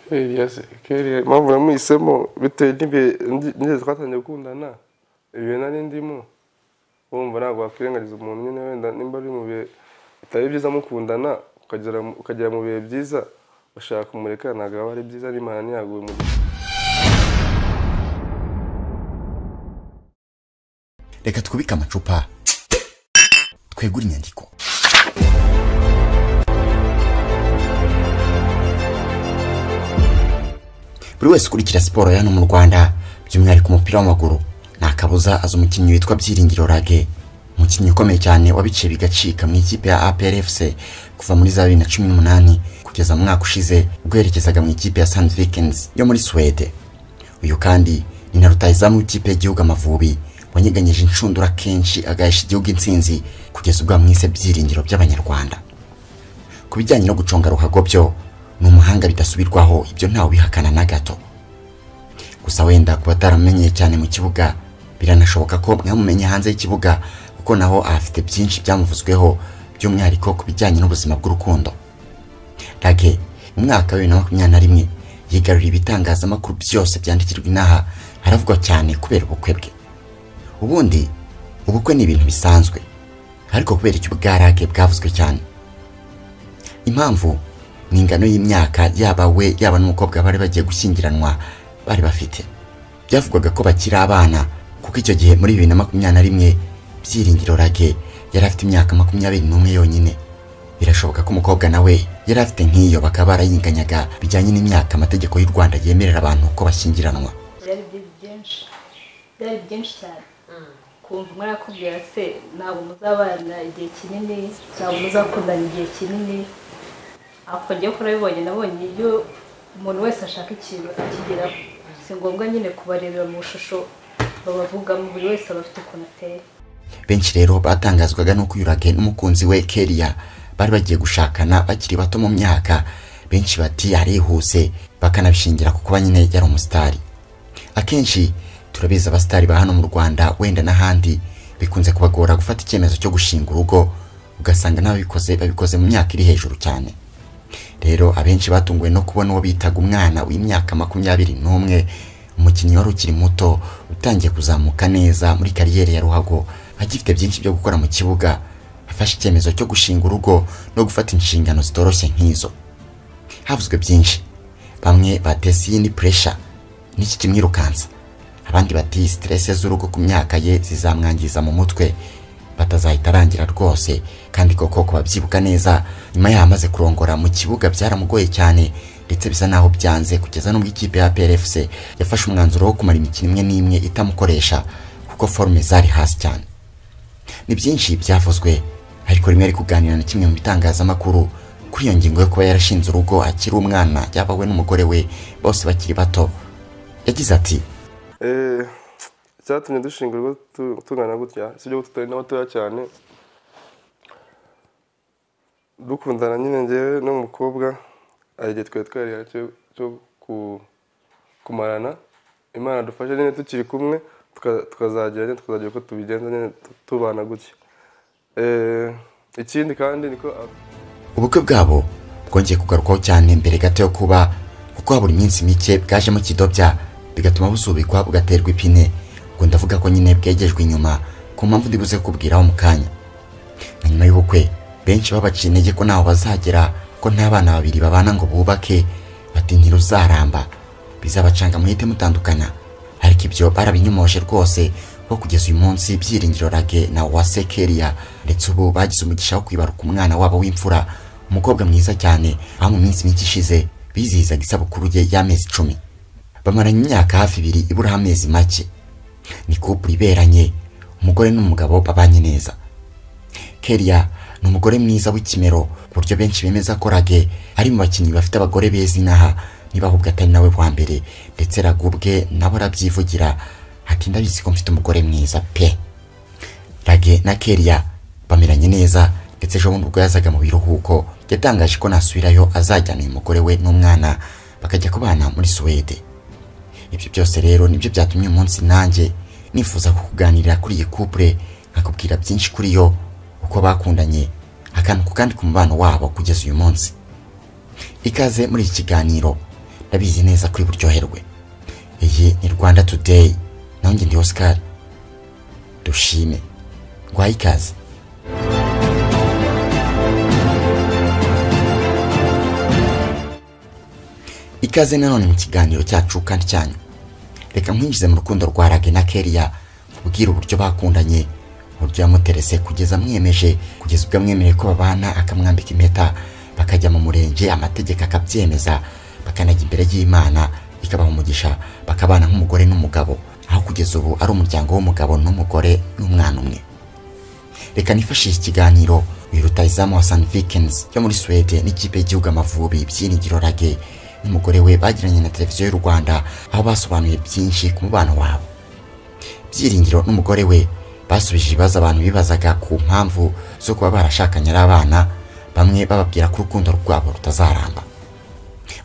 kellia se kellia mpamvu namuhisemo bitewe n'ibihe n'igihe twatangiye gukundana ibihe nari ndimo urumva ntabwo wakwirengagiza umuntu nyine wenda nimba ari mu bihe bitari byiza mukundana ukagera mu- ukagera mu bihe byiza ushaka kumureka ntabwo aba ari byiza n'imana ntiyaguhe umugisha reka twubike amacupa twegure inyandiko buri wese ukurikira siporo ya hano mu rwanda by'umwihariko umupira w'amaguru nta kabuza azi umukinnyi witwa byiringiro rage umukinnyi ukomeye cyane wabiciye bigacika mu ikipe ya APRFC kuva muri za bibiri na cumi n'umunani kugeza mu mwaka ushize ubwo yerekezaga mu ikipe ya Sand Vikings yo muri Suwede uyu kandi ni na rutahizamu w'ikipe y'igihugu Amavubi wanyeganyije inshundura kenshi agahisha igihugu intsinzi kugeza ubwo bamwise byiringiro by'abanyarwanda ku bijyanye no guconga ruhago byo ni umuhanga bidasubirwaho ibyo ntawe ubihakana na gato gusa wenda kuba ataramenyeye cyane mu kibuga biranashoboka ko mwamumenye hanze y'ikibuga kuko naho ahafite byinshi byamuvuzweho by'umwihariko ku bijyanye n'ubuzima bw'urukundo rage mu mwaka wa bibiri na makumyabiri na rimwe yigaruriye ibitangazamakuru byose byandikirwa inaha haravugwa cyane kubera ubukwe bwe ubundi ubukwe ni ibintu bisanzwe ariko kubera icyo ubwarage bwavuzwe cyane impamvu ni ingano y'imyaka yaba we yaba n'umukobwa bari bagiye gushyingiranwa bari bafite byavugwaga ko bakiri abana kuko icyo gihe muri bibiri na makumyabiri na rimwe byiringiro rage yari afite imyaka makumyabiri n'umwe yonyine birashoboka ko umukobwa nawe yari afite nk'iyo bakaba barayiganyaga bijyanye n'imyaka amategeko y'u rwanda yemerera abantu ko bashyingiranwa byari byinshi byinshi byari byinshi cyane kumva mwarakubwira se ntabwo muzabana igihe kinini ntabwo muzakundana igihe kinini ako njyewe ko nabibonye nabonye iyo umuntu wese ashaka ikintu akigeraho si ngombwa nyine kubarebera mu shusho babavugamo buri wese aba afite ukuntu ateye benshi rero batangazwaga n'uko uyu Rage n'umukunzi we Kelia bari bagiye gushakana bakiri bato mu myaka benshi bati arihuse bakanabishingira ku kuba nyine yari umusitari akenshi turabizi abasitari ba hano mu Rwanda wenda n'ahandi bikunze kubagora gufata icyemezo cyo gushinga urugo ugasanga n'ababikoze babikoze mu myaka iri hejuru cyane rero abenshi batunguwe no kubona uwo bitaga umwana w'imyaka makumyabiri n'umwe umukinnyi wari ukiri muto utangiye kuzamuka neza muri kariyeri ya ruhago agifite byinshi byo gukora mu kibuga afashe icyemezo cyo gushinga urugo no gufata inshingano zitoroshye nk'izo havuzwe byinshi bamwe batese iyindi puresha n'iki kimwirukansa abandi bati siterese z'urugo ku myaka ye zizamwangiza mu mutwe batazahita arangira rwose kandi koko kubabyibuka neza nyuma yaho amaze kurongora mu kibuga byaramugoye cyane ndetse bisa naho byanze kugeza n'ubwo ikipe ya PRFC yafashe umwanzuro wo kumara imikino imwe n'imwe itamukoresha kuko forume zari hasi cyane ni byinshi byavuzwe ariko rimwe ari kuganira na kimwe mu bitangazamakuru kuri iyo ngingo yo kuba yarashinze urugo akiri umwana yaba we n'umugore we bose bakiri bato yagize ati Eh, icyatumye dushinga urugo tu- tungana gutya si ibyo tutari n'abatoya cyane dukundana nyine ngewe n'umukobwa hari igihe twari twariha cyo cyo ku- kumarana imana dufashe nyine tukiri kumwe tuka- tukazagera nyine tukazagira uko tubigenza nyine tu- tubana gutya Eh, ikindi kandi niko ubukwe bwabo bwongeye kugarukwaho cyane mbere gato yo kuba kuko habura iminsi mike bwajemo kidobya bigatuma busubikwa bugaterwa ipine ubwo ndavuga ko nyine bwegejwe inyuma ku mpamvu ndi buze kukubwiraho mu kanya na nyuma y'ubukwe benshi babaciye intege ko ntaho bazagera ko nta bana babiri babana ngo bubake bati ntiruzaramba bizabacanga muhite mutandukana ariko ibyo barabinyumoje rwose ko kugeza uyu munsi byiringiro rage na uwase kelia ndetse ubu bagize umugisha wo kwibaruka umwana wabo w'imfura umukobwa mwiza cyane aho mu minsi mike ishize bizihizaga isabukuru ye y'amezi icumi bamaranye imyaka hafi ibiri iburaho amezi make ni couple iberanye umugore n'umugabo babanye neza Kelia ni umugore mwiza w'ikimero ku buryo benshi bemeza ko Rage ari mu bakinnyi bafite abagore beza inaha niba ahubwo atari nawe wa mbere ndetse Rage ubwe nawe arabyivugira ati ndabizi ko mfite umugore mwiza pe Rage na Kelia bameranye neza ndetse ejo bundi ubwo yazaga mu biruhuko yatangaje ko nasubirayo azajyana uyu mugore we n'umwana bakajya kubana muri Suwede ibyo byose rero nibyo byatumye uyu munsi nanjye nifuza kukuganirira kuri iyi couple nkakubwira byinshi kuri yo uko bakundanye akantu ku kandi ku mubano wabo kugeza uyu munsi ikaze muri iki kiganiro ndabizi neza kuri buryoherwe iyi ni rwanda today nawe njye ndi oscar dushime rwaye ikaze ikaze nanone mu kiganiro cyacu kandi cyanyu reka nkwinjize mu rukundo rwa rage na keriya ubwira uburyo bakundanye uburyo yamuterese kugeza amwemeje kugeza ubwo amwemereye ko babana akamwambika impeta bakajya mu murenge amategeko akabyemeza bakanajya imbere y'imana ikabaha umugisha bakabana nk'umugore n'umugabo aho kugeza ubu ari umuryango w'umugabo n'umugore n'umwana umwe reka nifashishe ikiganiro uyu rutayizamu wa san vikens yo muri suwede n'ikipe y'igihugu amavubi byiringiro rage n'umugore we bagiranye na televiziyo y'u rwanda aho basobanuye byinshi ku mubano wabo byiringiro n'umugore we basubije ibibazo abantu bibazaga ku mpamvu zo kuba barashakanye ari abana bamwe bababwira ko urukundo rwabo rutazaramba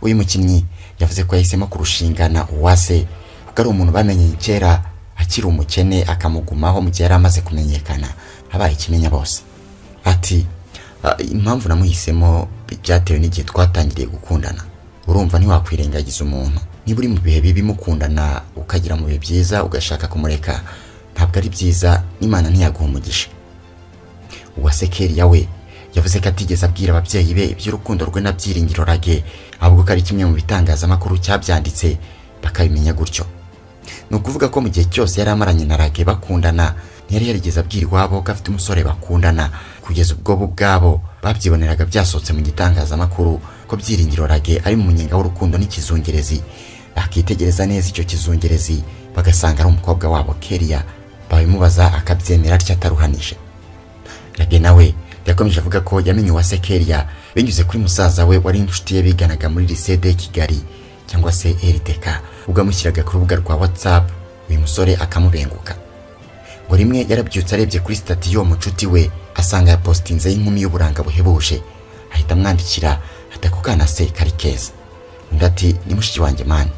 uyu mukinnyi yavuze ko yahisemo kurushingana uwase kuko ari umuntu bamenye kera akiri umukene akamugumaho mu gihe yari amaze kumenyekana abaye ikimenya bose ati "Ah, impamvu namuhisemo byatewe n'igihe twatangiriye gukundana urumva ntiwakwirengagiza umuntu niba uri mu bihe bibi mukundana ukagira mu bihe byiza ugashaka kumureka ntabwo ari byiza n'imana ntiyaguha umugisha uwase keriya we yavuze ko atigeze abwira ababyeyi be iby'urukundo rwe na byiringiro rage ahubwo ko ari kimwe mu bitangazamakuru cyabyanditse bakabimenya gutyo ni ukuvuga ko mu gihe cyose yari amaranye na rage bakundana ntiyari yarigeze abwira iwabo ko afite umusore bakundana kugeza ubwo bo ubwabo babyiboneraga byasohotse mu gitangazamakuru ko byiringiro rage ari mu munyenga w'urukundo n'ikizungerezi bakitegereza neza icyo kizungerezi bagasanga ari umukobwa wabo keriya babimubaza akabyemera atyo ataruhanije Rage nawe yakomeje avuga ko yamenye uwase Keriya binyuze kuri musaza we wari inshuti ye biganaga muri lycée de Kigali cyangwa se RTK ubwo amushyiraga ku rubuga rwa WhatsApp uyu musore akamubenguka ngo rimwe yarabyutse arebye kuri stati y'uwo mucuti we asanga yapositinze y'inkumi y'uburanga buhebuje ahita amwandikira ati ako kana se kari keza undi ati ni mushiki wanjye mani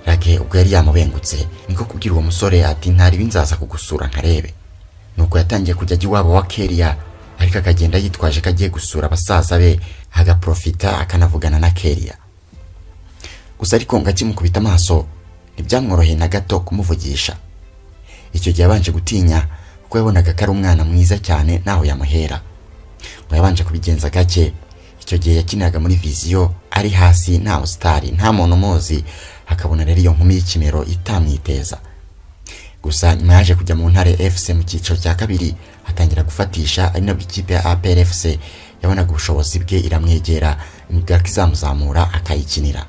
rage ubwo yari yamubengutse niko kubwira uwo musore ati ntari binzaza kugusura nkarebe nuko yatangiye kujya ajya iwabo wa keriya ariko akagenda yitwaje ko agiye gusura basaza be agaprofita akanavugana na keriya gusa ariko ngo akimukubita amaso ntibyamworoheye na gato kumuvugisha icyo gihe yabanje gutinya kuko yabonaga ko ari umwana mwiza cyane ntaho yamuhera ngo yabanje kubigenza gake icyo gihe yakiniraga muri viziyo ari hasi nta musitari nta muntu umuzi akabona rero iyo nkumi y'ikimero itamwiteza gusa nyuma yaje kujya mu ntare fc mu cyiciro cya kabiri atangira gufatisha ari nabwo ikipe ya apr fc yabonaga ubushobozi bwe iramwegera imigaka izamuzamura akayikinira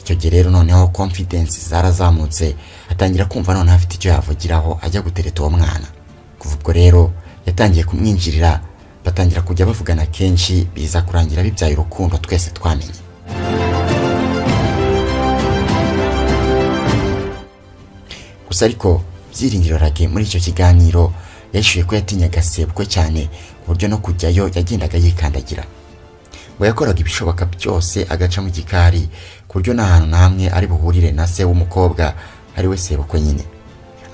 icyo gihe rero noneho confidence zarazamutse atangira kumva noneho afite icyo yavugiraho ajya gutereta uwo mwana kuva ubwo rero yatangiye kumwinjirira batangira kujya bavugana kenshi biza kurangira bibyaye urukundo twese twamenye gusa ariko byiringiro rage muri icyo kiganiro yishyuye ko yatinyaga sebukwe cyane ku buryo no kujyayo yagendaga yikandagira ngo yakoraga ibishoboka byose agaca mu gikari ku buryo nta hantu na hamwe ari buhurire na se w'umukobwa ari we sebukwe nyine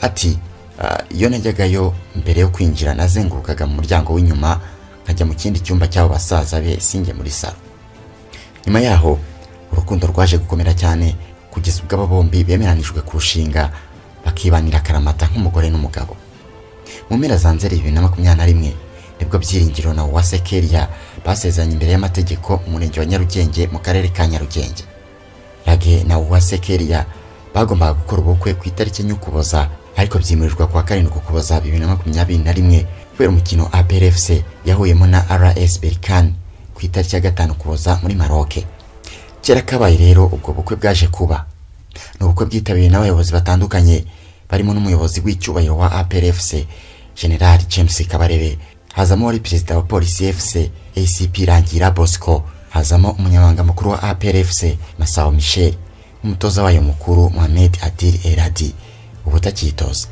ati "Ah, iyo najyagayo mbere yo kwinjira nazengurukaga mu muryango w'inyuma nkajya mu kindi cyumba cy'abo basaza be singe muri salo nyuma yaho urukundo rwaje gukomera cyane kugeza ubwo aba bombi bemeranijwe kurushinga bakibanira akaramata nk'umugore n'umugabo mu mpera za nzeri bibiri na makumyabiri na rimwe nibwo byiringiro na uwase keriya basezeranye imbere y'amategeko mu murenge wa nyarugenge mu karere ka nyarugenge rage na uwase keriya bagombaga gukora ubukwe ku itariki ny'ukuboza ariko byimurirwa kuwa karindwi ukuboza bibiri na makumyabiri na rimwe kubera umukino aprfc yahuyemo na rs berikani ku itariki ya gatanu ukuboza muri maroke kera kabaye rero ubwo bukwe bwaje kuba ni ubukwe bwitabiriwe n'abayobozi batandukanye barimo n'umuyobozi w'icyubahiro wa APRFC General James Kabarebe hazamo wari perezida wa polisi FC ACP Rangira Bosco hazamo umunyamabanga mukuru wa APRFC Masao Michel n'umutoza wayo mukuru Mohamed Adil Eradi ubutakitoza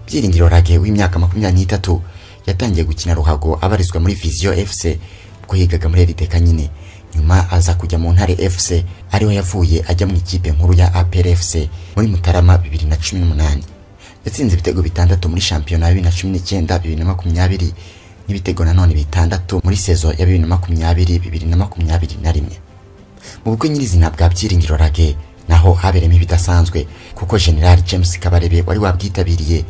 byiringiro rage w'imyaka makumyabiri n'itatu yatangiye gukina ruhago abarizwa muri viziyo fc ubwo yigaga muri eriteka nyine nyuma aza kujya mu ntare fc ariho yavuye ajya mu ikipe nkuru ya apr fc muri mutarama bibiri na cumi n'umunani yatsinze ibitego bitandatu muri shampiyona ya bibiri na cumi n'icyenda bibiri na makumyabiri n'ibitego nanone bitandatu muri sezo ya bibiri na makumyabiri bibiri na makumyabiri na rimwe mu bukwe nyirizina bwa byiringiro rage naho habereyemo ibidasanzwe kuko general james kabarebe wari wabwitabiriye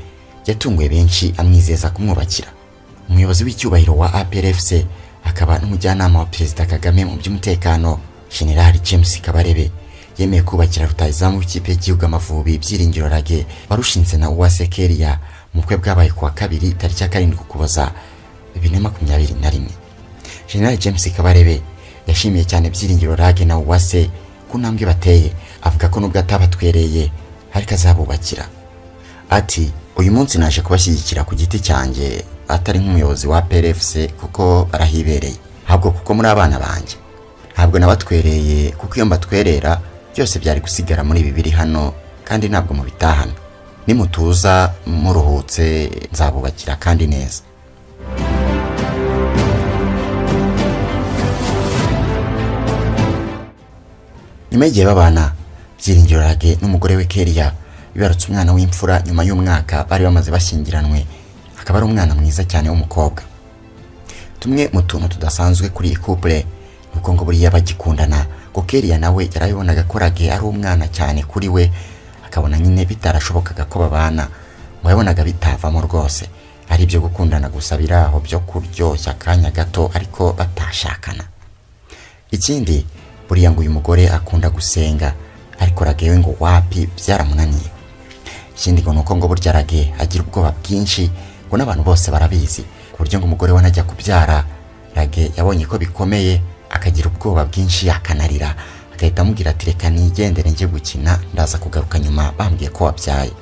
yatunguye benshi amwizeza kumwubakira umuyobozi w'icyubahiro wa aprfc akaba n'umujyanama wa perezida kagame mu by'umutekano general james kabarebe yemeye kubakira rutayizamu w'ikipe y'igihugu amavubi byiringiro rage warushinze na uwase keriya mu bukwe bwabaye kuwa kabiri tariki ya karindwi ukuboza bibiri na makumyabiri na rimwe general james kabarebe yashimiye cyane byiringiro rage na uwase ku ntambwe bateye avuga ko nubwo atabatwereye ariko azabubakira ati uyu munsi naje kubashyigikira ku giti cyanjye atari nk'umuyobozi wa PRFC kuko barahibereye ahubwo kuko muri abana banjye ntabwo nabatwereye kuko iyo mbatwerera byose byari gusigara muri ibi biri hano kandi ntabwo mubitahana nimutuza muruhutse nzabubakira kandi neza nyuma y'igihe babana byiringiro rage n'umugore we keriya bibarutse umwana w'imfura nyuma y'umwaka bari bamaze bashyingiranwe akaba ari umwana mwiza cyane w'umukobwa tumwe mu tuntu tudasanzwe kuri iyi couple ni uko ngo buriya bagikundana ngo keriya nawe yarabibonaga ko rage ari umwana cyane kuri we akabona nyine bitarashobokaga ko babana ngo yabonaga bitavamo rwose ari ibyo gukundana gusa biraho byo kuryoshya akanya gato ariko batashakana ikindi buriya ngo uyu mugore akunda gusenga ariko rage we ngo wapi byaramunaniye ikindi ngo ni uko ngo burya rage agira ubwoba bwinshi ngo n'abantu bose barabizi ku buryo ngo umugore we najya kubyara rage yabonye ko bikomeye akagira ubwoba bwinshi akanarira agahita amubwira ati reka nigendere njye gukina ndaza kugaruka nyuma bambwiye ko wabyaye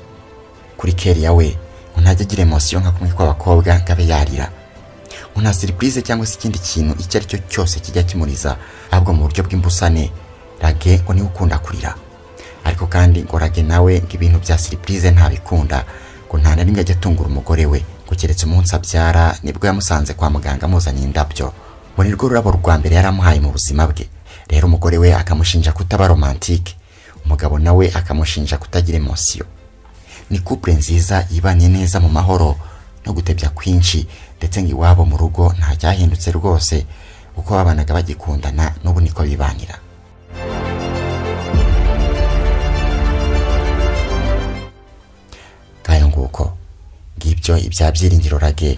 kuri keriya we ngo ntajya agira emosiyo nka kumwe kw'abakobwa ngo abe yarira ngo nta serivisi cyangwa se ikindi kintu icyo ari cyo cyose kijya kimuriza ahubwo mu buryo bw'imbusane rage ngo niwe ukunda kurira ariko kandi ngo rage nawe ngo ibintu bya serivisi ntabikunda ngo nta na rimwe ajya atungura umugore we ngo keretse umunsi abyara nibwo yamusanze kwa muganga amuzaniye indabyo ngo ni rwo rurabo rwa mbere yari amuhaye mu buzima bwe rero umugore we akamushinja kutaba romantike umugabo nawe akamushinja kutagira emosiyo ni couple nziza yibanye neza mu mahoro no gutebya kwinshi ndetse ngo iwabo mu rugo nta cyahindutse rwose uko babanaga bagikundana n'ubu niko bibanira ngayo nguko ngibyo ibya byiringiro rage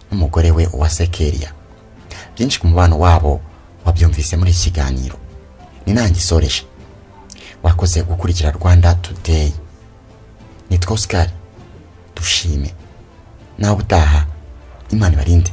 n'umugore we uwase keriya byinshi ku mubano wabo wabyumvise muri iki kiganiro ni nanjye isoreje wakoze gukurikira rwanda today nitwa oscar dushime nawe utaha imana ibarinde